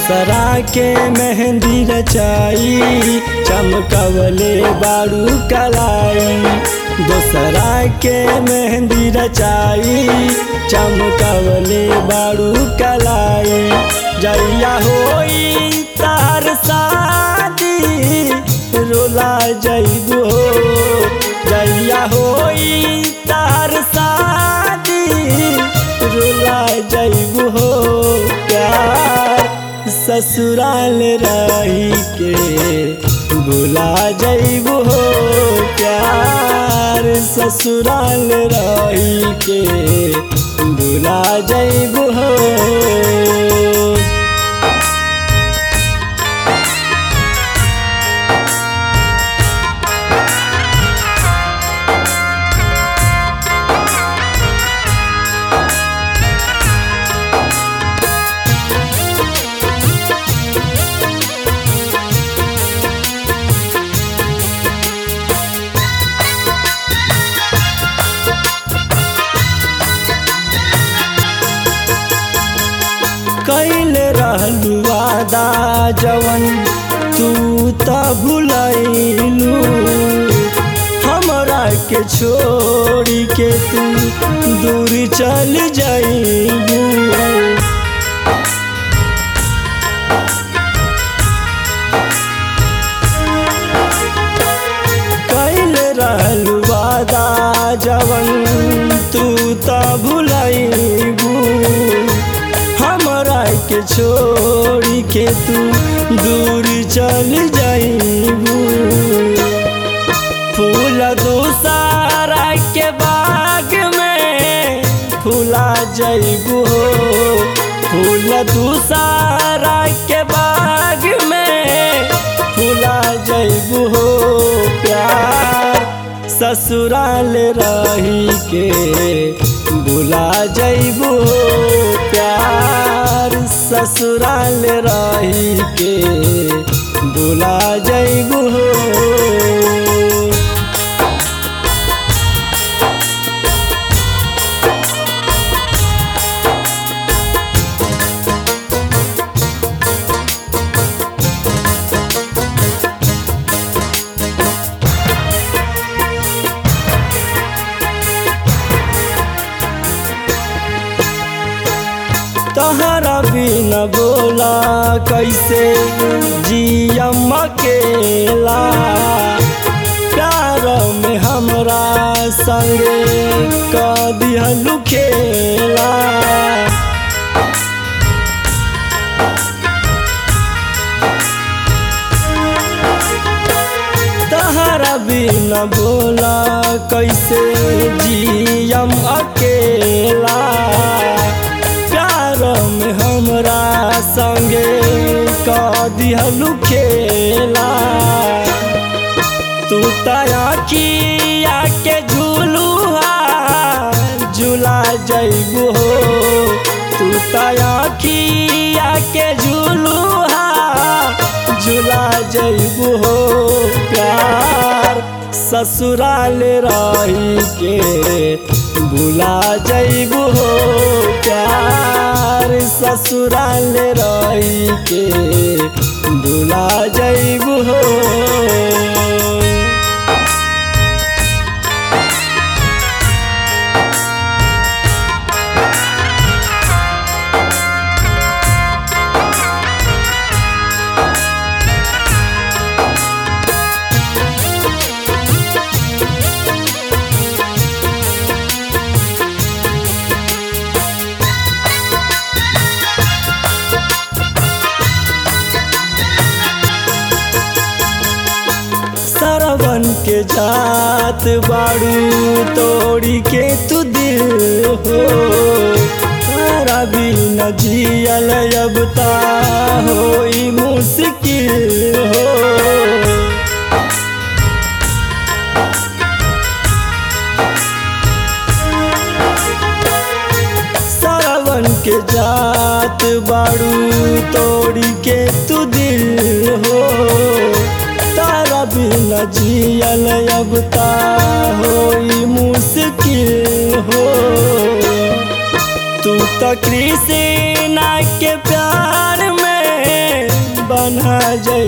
दोसरा के मेहंदी रचाई चमकवले बारू कलाई दोसरा के मेहंदी रचाई चमकवले बारू कलाई जैया होई तार शादी रोला जैबो जैया होई तार शादी रुला जैबू हो प्यार ससुराल रही के बुला जैबू हो प्यार ससुराल रही के बुला जैबू हो कैल रहलू वादा जवन तू त भुलैलू हमरा के छोड़ के तू दूर चल जाइलू कैल रहलू वादा जवन तू त भुलैबू हमरा के छोड़ के तू दूर चल जाइबू फूल दूसरा के बाग में फूला जइबू हो फूल दूसरा के बाग में फूला जइबू हो प्यार ससुराल रही के बुला जइबू हो प्यार ससुराल रही के बुला जइबू हो तहरा बिन बोला कैसे जियम अकेला प्यार में हमरा संगे क दिहलु खेला तहरा बिन बोला कैसे जियम अकेला प्यार में हमरा संगे क दिहलु खेला तू तया के झूलुआ झूला जइबू हो तू तया के झूलुआ झूला जइबू हो प्यार ससुराल रही के बुला जइबू हो प्यार ससुराल रही के बुला जइबू हो सरवन के जात बाड़ू तोड़ी के तू दिल हो तारा भी न जियल अब ता होई मुश्किल हो सरवन के जात बाड़ू तोड़ी के तू दिल हो तारा बिना जियल अब ता होई मुश्किल हो तू तो कृष्णा के प्यार में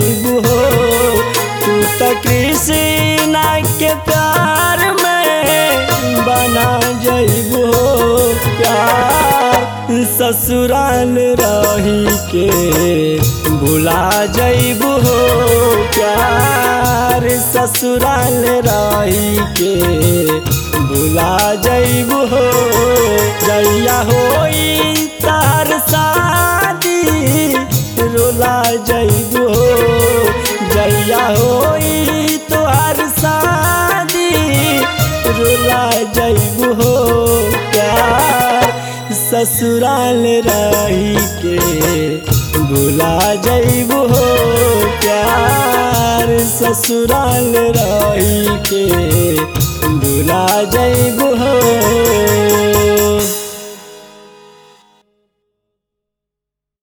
जइबू हो तू तो कृष्णा के प्यार में बना जइबू हो प्यार ससुराल रही के भुला जइबू हो प्यार ससुराल रही के भुला जइबू हो जइया होई तार शादी रोला जइबू हो जइया होई तोहार शादी रोला जइबू हो प्यार ससुराल रही के भुला जइबू हो प्यार ससुराल रही के भुला जइबू हो